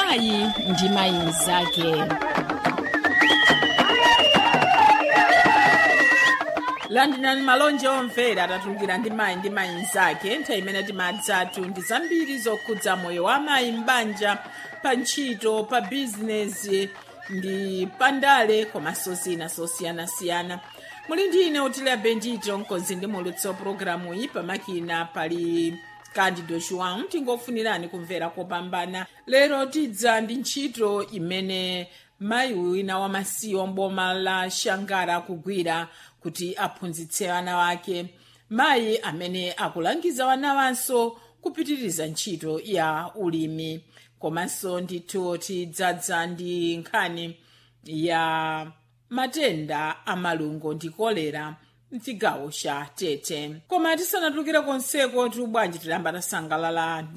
mayi ndi mayi mnzake landirani malonje omvera atatulukira ndi mayi ndi mayi mnzake nthawi imene timadzatu ndi zambiri zokhudza moyo wa mayi m'banja pa ntchito pa bizinesi ndi pandale komanso zina zosiyanasiyana muli ndi ine utile bendito mkonzi ndi mulutso pologalamu iyi pamakina pali candido joão tingofunirani kumvera kopambana lero tidza ndi ntchito imene mayi wina wamasiye mboma la shangara akugwira kuti aphunzitse ana wake mayi amene akulangiza wana wanso kupitiriza ntchito ya ulimi komanso ndithu tidzadza ndi nkhani ya matenda amalungo ndi kolera mchigawo cha tete koma tisanatulukire konseko tubwanji tilamba tasangalala